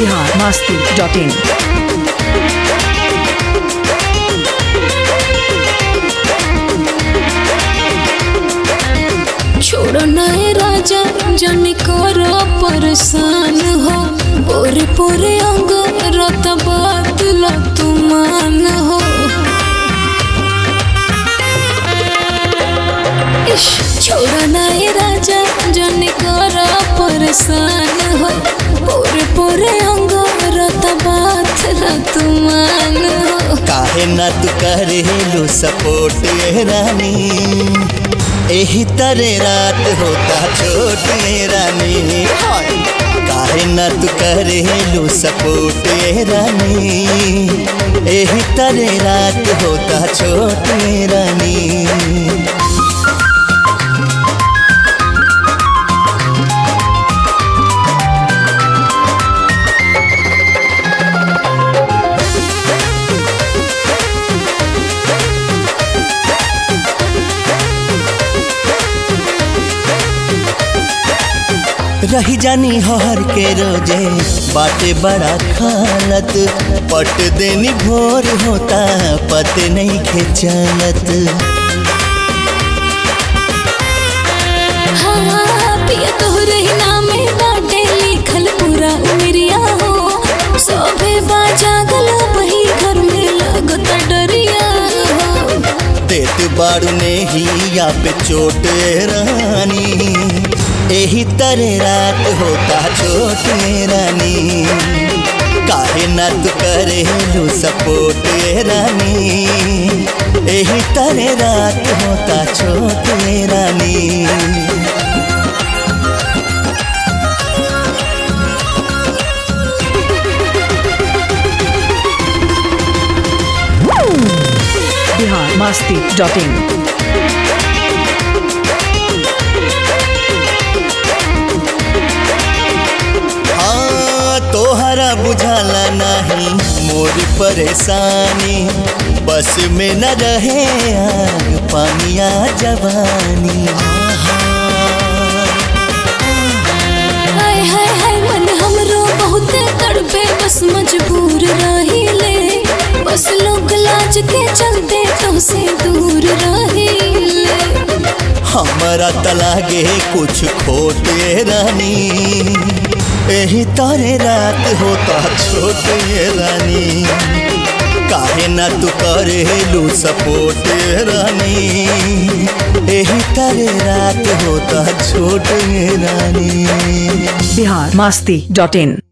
Bihar Masti dot इन छोड़ो नए राजा जन करो परेशान हो पोरे पोरे अंग रत बात तुमान हो इश, छोड़ो नए राजा जन करो परेशान हो पोरे पोरे अंग रत बात तुमान हो काहे ना तू करेलू सपोर्ट ये रानी एही तरे रात होता छोट ये रानी हाय। काहे ना तू करेलू सपोर्ट ये रानी एही तरे रात होता छोट ये रानी रही जानी हर के रोजे बाटे बड़ा खालत पट देनी भोर होता पते नहीं खेचलत हाँ, पिया तोहरे ही नामे बाटे लिखल पूरा उमरिया हो सोभे बाजा गला बही घर में लगता डरिया हो देत बारू ने ही या पे चोट रानी एही तरे रात होता छोट रानी काहे ना तू करेलू सपोर्ट रानी एही तरे रात होता छोट रानी बिहार मास्ती डॉट इन हाँ तोहरा बुझाला नहीं मोर परेशानी बस में न रहे आग पानिया जवानी हाय हाय हाय मन हमरो बहुत तड़पे बस मजबूर रहिले बस लोग लाज के चलते तो से दूर रहिले हमारा तलागे कुछ खोटे रानी एही तारे रात होता छोटे रानी काहे ना तू करेलू सपोर्ट रानी एही तारे रात होता छोटे रानी बिहार मास्ती डॉट इन